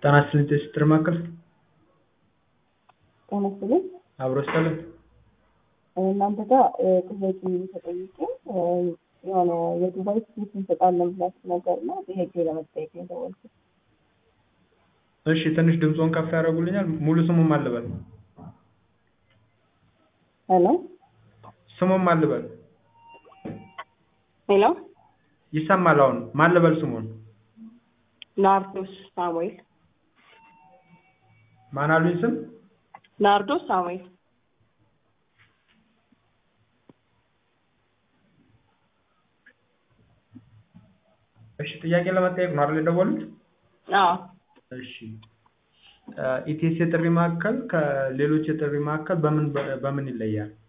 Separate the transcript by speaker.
Speaker 1: ጤና ይስጥልኝ የስጥር ማዕከል
Speaker 2: ጤና ይስጥልኝ።
Speaker 1: አብሮ ይስጥልን።
Speaker 2: እናንተ ጋር ጥያቄ ተጠይቄ የሆነ የዱባይ ትኬት እንሰጣለን ብላችሁ ነገር እና ጥያቄ ለመጠየቅ ነው የደወልኩት።
Speaker 1: እሺ ትንሽ ድምፆን ከፍ ያደርጉልኛል? ሙሉ ስሙን ማን ልበል?
Speaker 2: ሄሎ
Speaker 1: ስሙን ማን ልበል?
Speaker 2: ሄሎ
Speaker 1: ይሰማል አሁን። ማን ልበል ስሙን?
Speaker 2: ናርዶስ ሳሙኤል
Speaker 1: ማን አሉኝ ስም?
Speaker 2: ናርዶስ ሳሙኤል
Speaker 1: እሺ ጥያቄ ለመጠየቅ ነው አይደል የደወሉት?
Speaker 2: አዎ
Speaker 1: እሺ ኢቲኤስ የጥሪ ማዕከል ከሌሎች የጥሪ ማዕከል በምን በምን ይለያል?